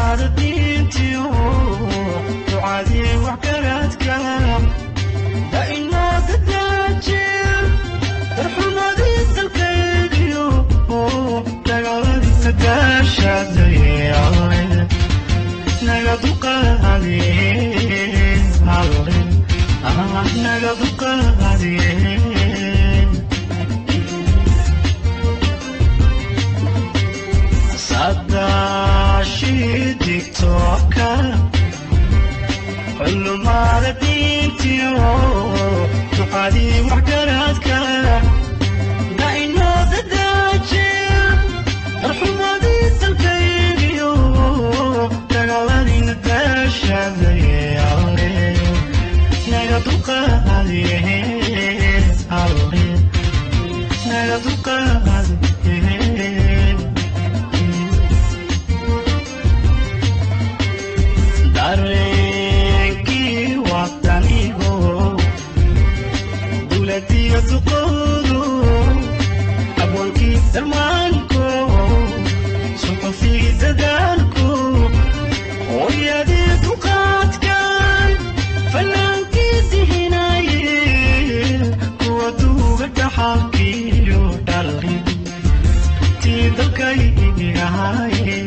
diintiyo ducadii wax garaadka dainoo dadaajiya darxumadii dalkaygiyo dagaaladii sagaashaday alle naga duqaadiye alle naga duqaadiye sadaashii digtooka xulumaada diintiyo ducadii waxgaraadka dainoo dadaajiya darxumadii dalkaygiyo dagaaladiina daashaday alle naga duqaadiye alle naga duqaadiye dareenkii wadanigo dowladiyo duqoodo abwaankii darmaanko suxufigii dadaalko hooyadii duqaadkan fanaankii dihinaye kuwa duuga dhaxalkiyo dhalin tii dalkaygahaye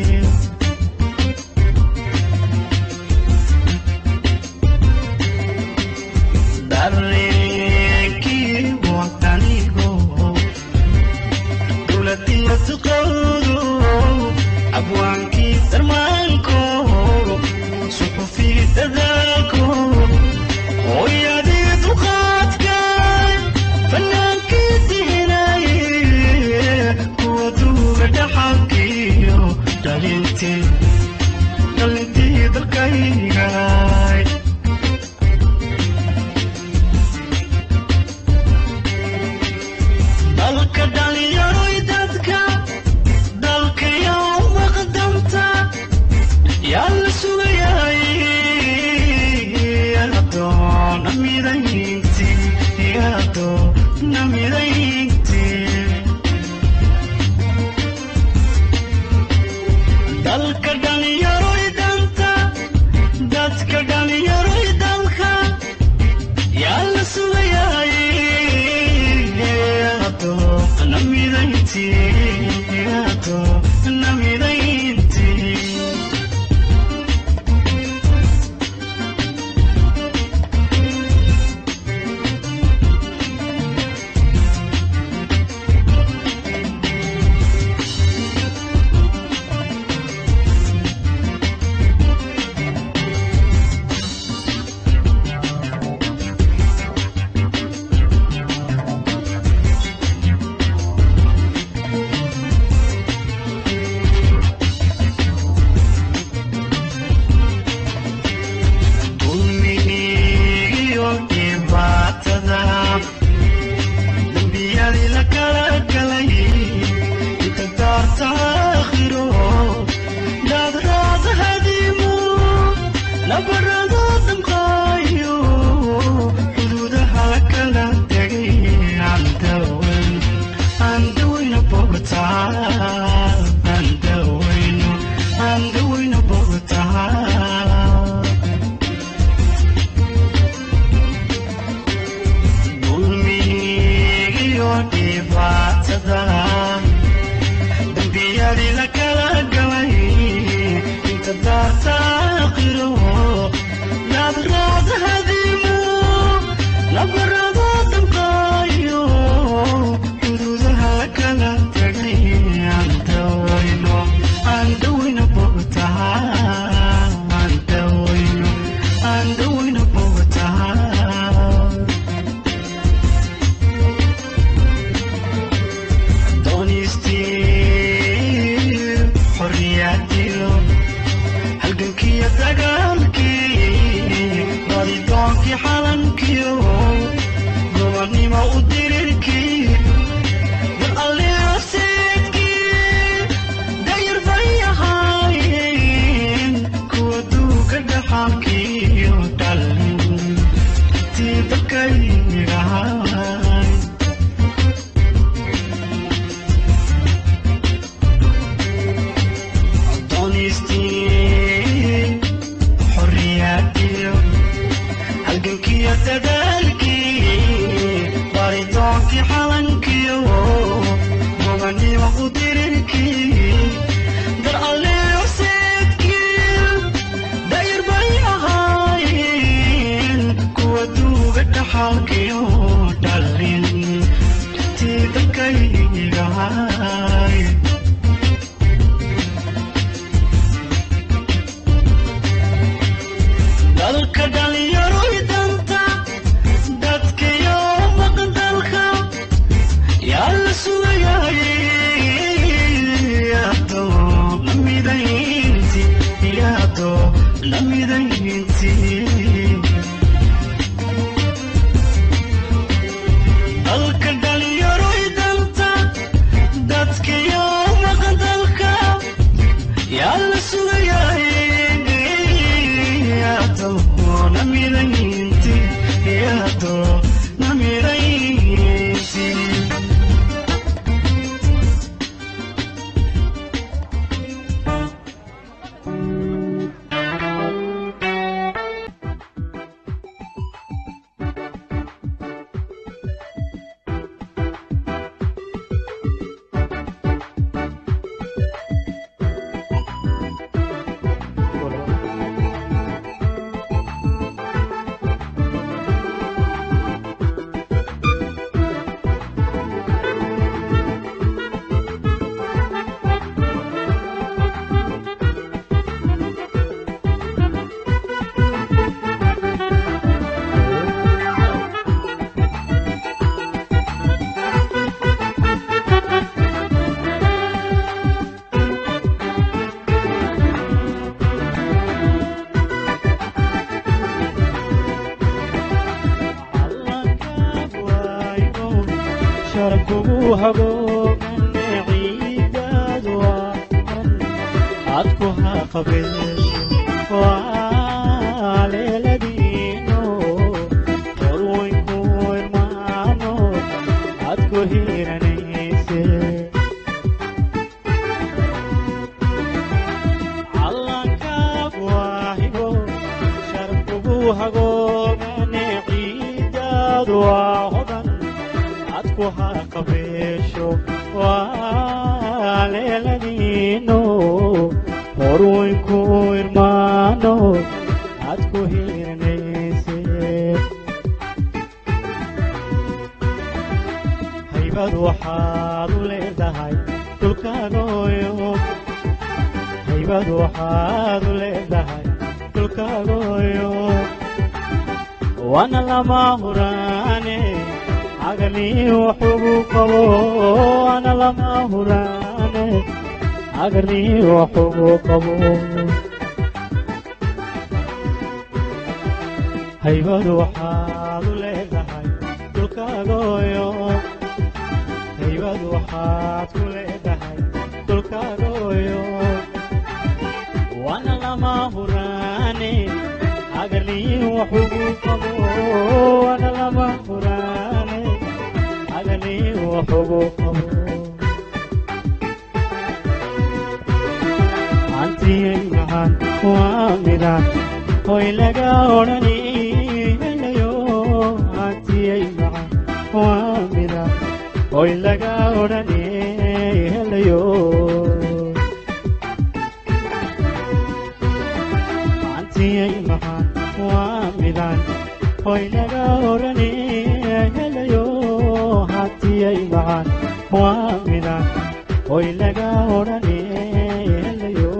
dareenkii wadanigo dowladiyo duqoodo abwaankii darmaanko suxufigii dadaalko hooyadii duqaadkan fanaankii dihinaye kuwa duuga dhaxalkiyo dhalintii dhalintii dalkaygaay dalka dhalinyaroy dadka dalkayaa maqdamta yaa la sugayay yadoona midaynti yadoona midaynti dalka dhalinyaroy danta dadka dhalinyaroy dalka yaa la sugayay yadoona midaynti yadoona midaynti dulmigiyo dhibaatada dembiyadii la kala galay inta daarta aakhiro daadraada hadimu nabarado damqaayo xuduudaha la kala tegay andaweyn andaweyna bogtaa andaweyno andaweyna bogtaa dulmigiyo dhibaatada dembiyadii la kala galay inta daarta aakhiro naadraada hadimu nabarado damqaayo xuduudaha la kala tegay andaweyno andaweyna bogtaa andaweyno andaweyna bogtaa doonistii xorriyadiyo halgankiyo dagaalkii radidoonkii xalankiyo gobonnimo u dirirkii dal alliaseedkii dayar bay ahaayeen kuwa duuga dhaxalkiyo dhalin tii dalkaygahay Honesty alla sugayahay yaado namiraynti yaado namiraynti sharkugu hagoogane ciidaadu adku ha qabeesho waa leeladiino horweynku irmaano adku hiranayse calankaag waahigo sharkugu hagoogane ciidaadu waa hodan adku ha qabeesho waa leeladiino horweynku irmaano adku hiranayse haybad waxaad u leedahay dhulkaagoyo haybad waxaad u leedahay dhulkaagoyo waana lama huraane cagani waxugu qabo waana lama huraane cagani waxugu qabo haybad waxaad u leedahay dhulkaagoyo haybad waxaad ku leedahay dhulkaagoyo waana lama huraane cagani waxugu qabo waana lama huraane cagani waxugu qabo antiyay mahan waa midaan hoy laga odhani helayo antiyay mahan waa midaan hoy laga odhani helayo antiyay mahan waa midaan hoy laga odhani helayo hatiyay mahan waa midaan hoy laga odhani helayo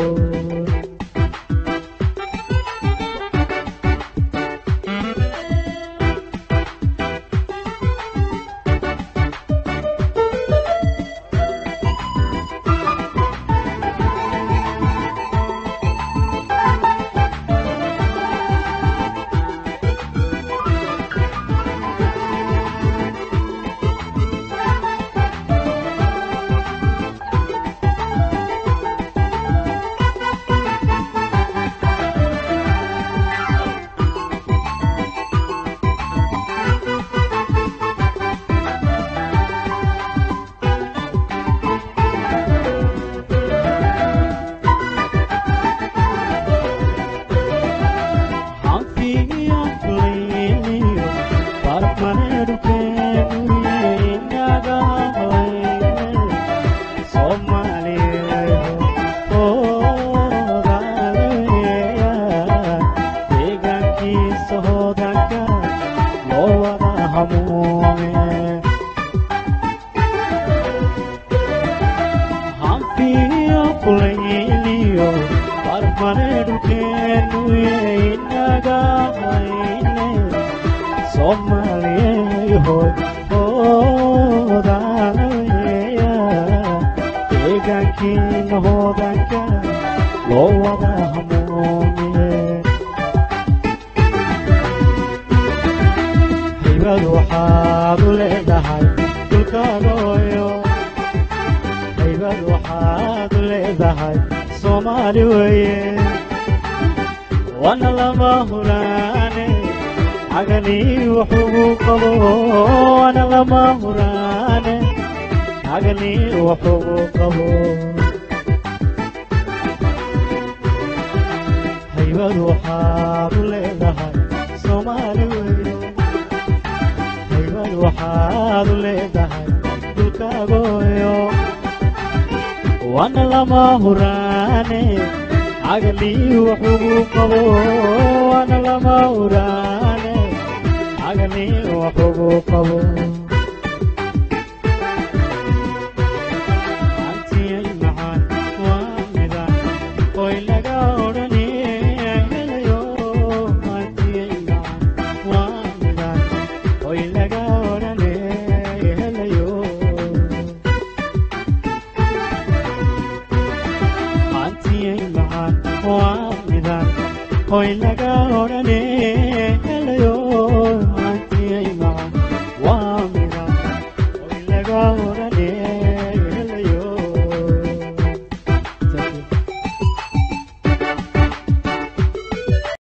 Somaliyehoy odaanaya deegaankiina hoodanka loo wada hamuumiye haybad waxaad u leedahay dhulkaagoyo haybad waxaad u leedahay sooma soomaali weeye wana lama huraane caganii wuxugu qabo wana lama huraane caganii wuxugu qabo haybad waxaad u leedahay soomaali weeye haybad waxaad u leedahay dulkaagoyo wana lama huraane cagalii wuxugu qabo wana lama huraane cagalii wuxugu qabo antiyay macaan waa midaan oy laga odhanhelayo antiyay macaan waa midaan oy laga odhanhelayo antiyay macaan waa midaan hoy laga odhane helayo antiyay macaan waa midaan hoy laga odhan